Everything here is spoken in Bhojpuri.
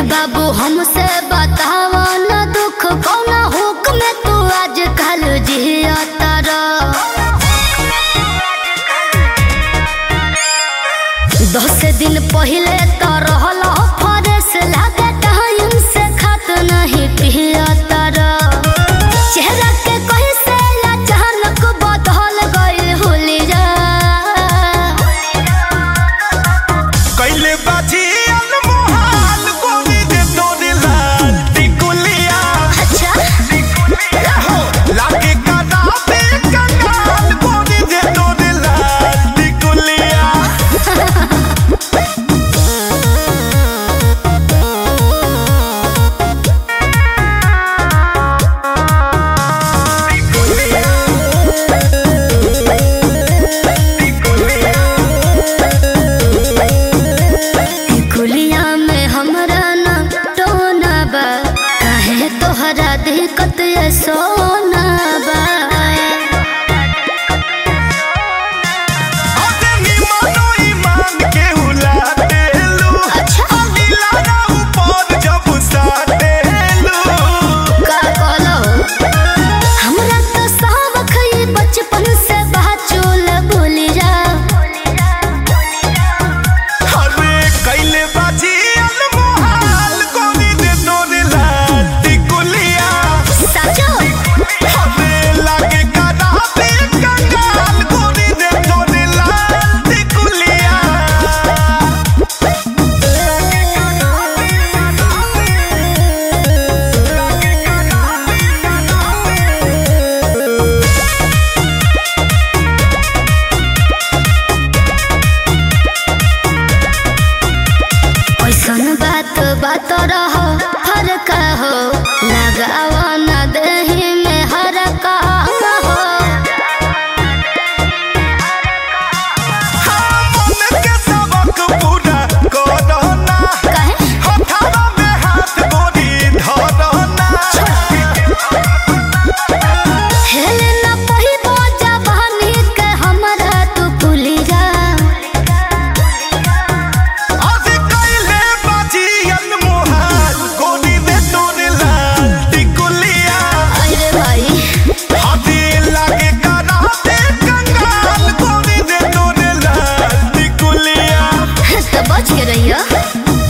बाबू हमसे बतावा न दुख कौना हुक में तू आज कल जिया तारा दस दिन पहले तो रहल फरेस लागे टाइम से खात नहीं पिया तारा चेहरा के कहीं से अचानक बदल गई हुलिया कैले बाजी अनमोहाल गोरी दे तोरे लाल टिकुलिया अच्छा हो लागे काना पे कंगाल गोरी दे तोरे लाल टिकुलिया कुलिया में हमरा न टोना बा काहे तोहरा दिक्कत ये सोना बा अरे निमनो ईमान के हुला देलू अच्छा नीला ना ऊपर जब साटेलू का कहलो हमरा तो सावख ये बचपन से बाचुल भूलिया अरे कैले बाजी अनमोहाल गोरी दे तोरे लाल टिकुलिया साचो हमे लागे काना पे कंगाल गोरी दे तोरे लाल टिकुलिया ऐसन बात बात रहो हर का हो लगावा न दही में हर का हो मन के सबक पूरा करना काहे हथवा में हाथ गोरी धरना हेले न पहिबो जवानी के हमरा तू भूली जा आज कैले बाजी अनमोहाल गोरी दे तोरे लाल टिकुलिया अरे भाई हाथी लागे काना पे कंगाल गोरी दे तोरे लाल टिकुलिया तो बच के रहियो